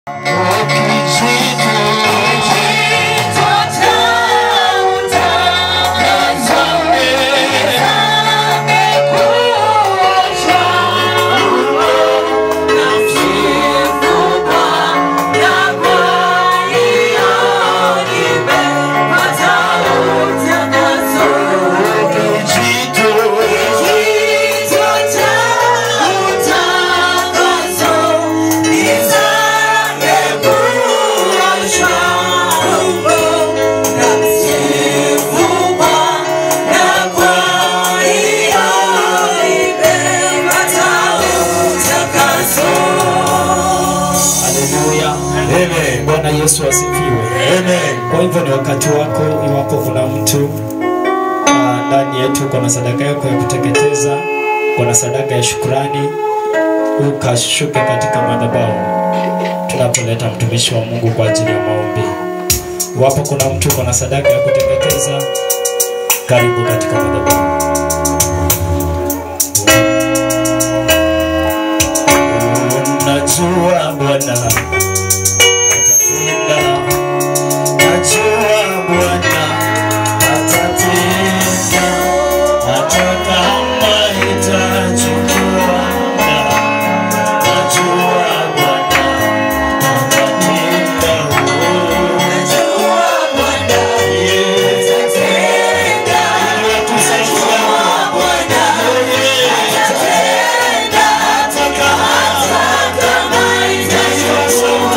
Haleluya. Amen. Bwana Yesu asifiwe. Amen. Kwa hivyo ni wakati wako, iwapo kuna mtu ah, ndani yetu kuna sadaka yako ya kuteketeza, kuna sadaka ya shukrani, ukashuke katika madhabahu tunapoleta mtumishi wa Mungu kwa ajili ya maombi. Iwapo kuna mtu kuna sadaka ya kuteketeza, karibu katika madhabahu. Unajua Bwana atatenda, najua Bwana atatenda, hata kama itachukua muda. Najua Bwana atatenda, najua Bwana atatenda, ili tusaidia Bwana atatenda, hata kama itachukua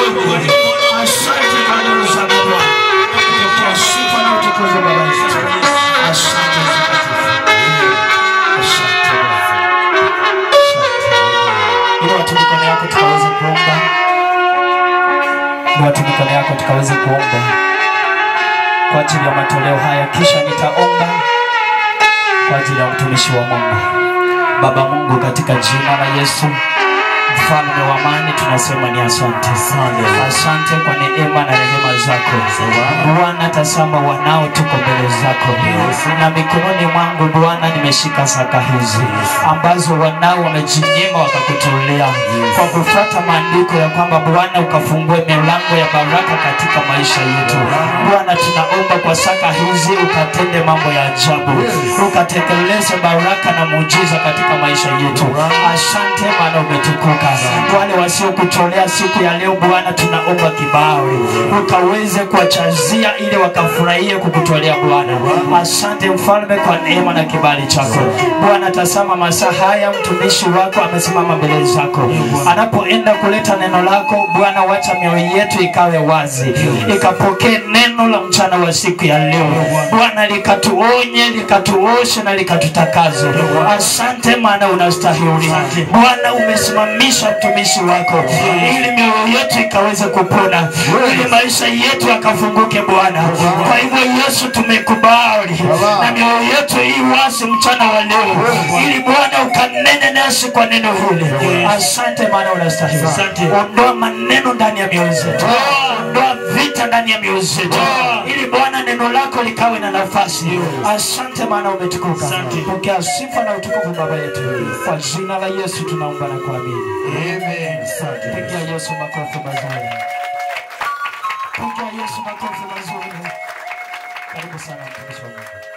Mungu. Asante kwa neno zako Bwana. Pokea sifa na utukufu Baba yetu. Asante mtakatifu. Asante Bwana. Inua tu mikono yako tukaweze kuomba. Inua tu mikono yako tukaweze kuomba kwa ajili ya matoleo haya, kisha nitaomba kwa ajili ya mtumishi wa Mungu. Baba Mungu, katika jina la Yesu mfalme wa amani, tunasema ni asante. Asante kwa neema na rehema zako Bwana. Tazama wanao tuko mbele zako, na mikononi mwangu Bwana nimeshika saka hizi ambazo wanao wamejinyima wakakutolea kwa kufuata maandiko ya kwamba Bwana ukafungue milango ya baraka katika maisha yetu Bwana. Tunaomba kwa saka hizi ukatende mambo ya ajabu, ukatekeleze baraka na muujiza katika maisha yetu. Asante maana umetukuka. Wale wasiokutolea siku ya leo Bwana, tunaomba kibali ukaweze kuwachazia ili wakafurahie kukutolea Bwana. Asante mfalme kwa neema na kibali chako Bwana. Tazama masaa haya mtumishi wako amesimama mbele zako, anapoenda kuleta neno lako Bwana, wacha mioyo yetu ikawe wazi, ikapokee neno la mchana wa siku ya leo Bwana, likatuonye likatuoshe na likatutakaze. Asante maana unastahili Bwana, umesimamisha mtumishi wako ili mioyo yetu ikaweze kupona, ili maisha yetu yakafunguke Bwana. Kwa hivyo Yesu, tumekubali na mioyo yetu hii wasi mchana wa leo, ili Bwana ukanene nasi kwa neno hili. Asante maana unastahili. Ondoa maneno ndani ya mioyo zetu, ondoa vita ndani ya mioyo zetu, ili Bwana neno lako likawe na nafasi. Asante maana umetukuka. Pokea sifa na utukufu Baba yetu, kwa jina la Yesu tunaomba na kuamini. Pigia Yesu makofi mazuri. Pigia Yesu makofi mazuri. Karibu sana mtumishi wa Mungu.